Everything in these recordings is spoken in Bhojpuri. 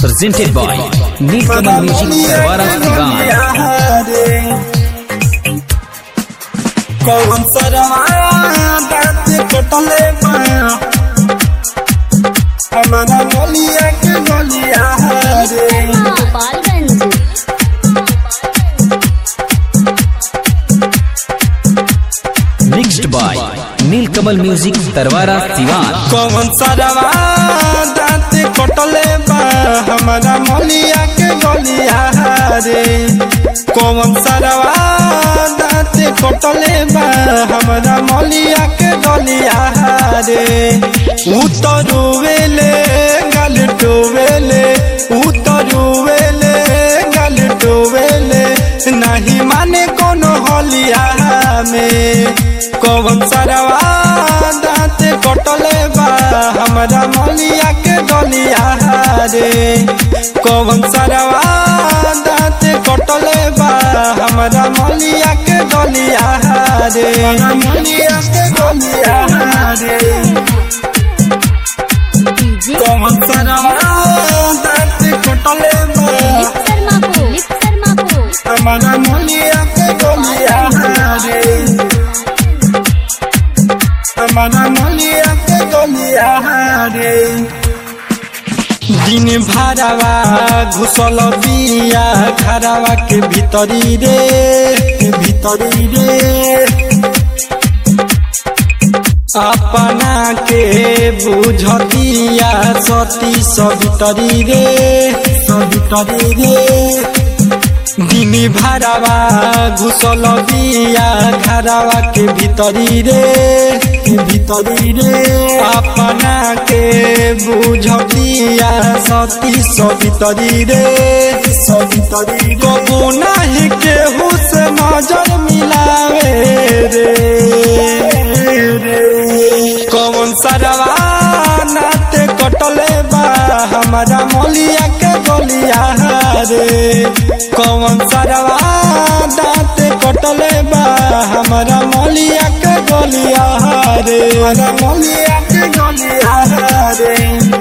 presented by Nilkamal Music Tarwara Diwan. कौन सरवाया दांत कटले पाया हमारा गलिया के गलिया रे Gopalganj Mixed by Nilkamal Music Tarwara Diwan. कौन सरवा दांत कटले बा हमारा मलिया के गलिया रे कौन सरवा दांत कटले बा हमारा मलिया के गलिया रे उतरुवेले गल डोवेले उतरुवेले गल डोवेले नहीं माने कोनो हलिया में कौन सरवा दांत कटले बा हमारा मलिया के गलिया रे कौन सरवा दांत कटले बा हमारा मलिया के गलिया रे मलिया के गलिया रे डीजे कौन सरवा दांत कटले बा लिप शर्मा को लिप शर्मा को हमारा मलिया के गलिया रे हमारा मलिया के गलिया रे दिन भरावा घुसल बिया घरावा के भीतरी रे के भीतरी रे अपना के बुझतिया सती सबितरी रे सबितरी रे दिन भरावा घुसल बिया घरावा के भीतरी रे के भीतरी रे अपना के बुझतिया सती सबितरी रे सबितरी कबू नहीं केहू से नजर मिलावे रे रे कौन सरवा नाते कटले बा हमारा मलिया के गलिया रे कौन सरवा दांत कटले बा हमारा मलिया के गलिया रे हमारा मलिया के गलिया रे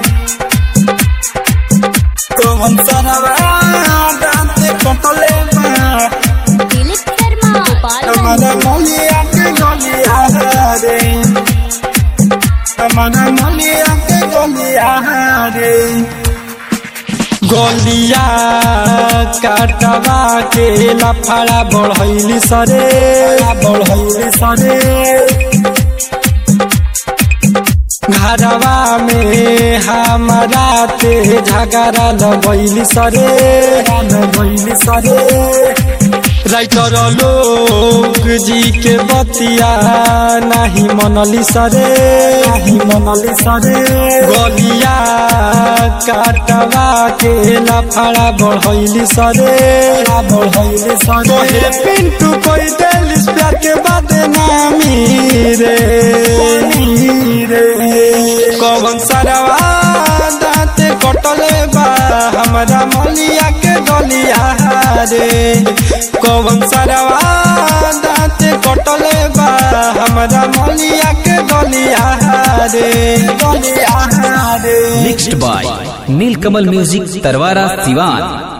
कौन सरवा दांत कटले बा दिलीप शर्मा गोपालगंज हमारा मलिया के गलिया रे हमारा मलिया के गलिया रे गलिया काटवा के लफड़ा बढ़ैली सरे बढ़ैली सरे घरवा में हमारा ते झगड़ा लगैली सरे लगैली सरे राइटर लोग जी के बतिया नहीं मनली सरे नहीं मनली सरे गलिया काटवा के लफड़ा बढ़ैली सरे बढ़ैली सरे हे पिंटू कोई दिल प्यार के बाद नामी रे रे कौन सरवा दांत कटले बा हमारा मलिया के गलिया रे कौन सरवा दांत कटले बा हमारा मलिया के गलिया रे गलिया रे Mixed by Nilkamal Music Tarwara Diwan.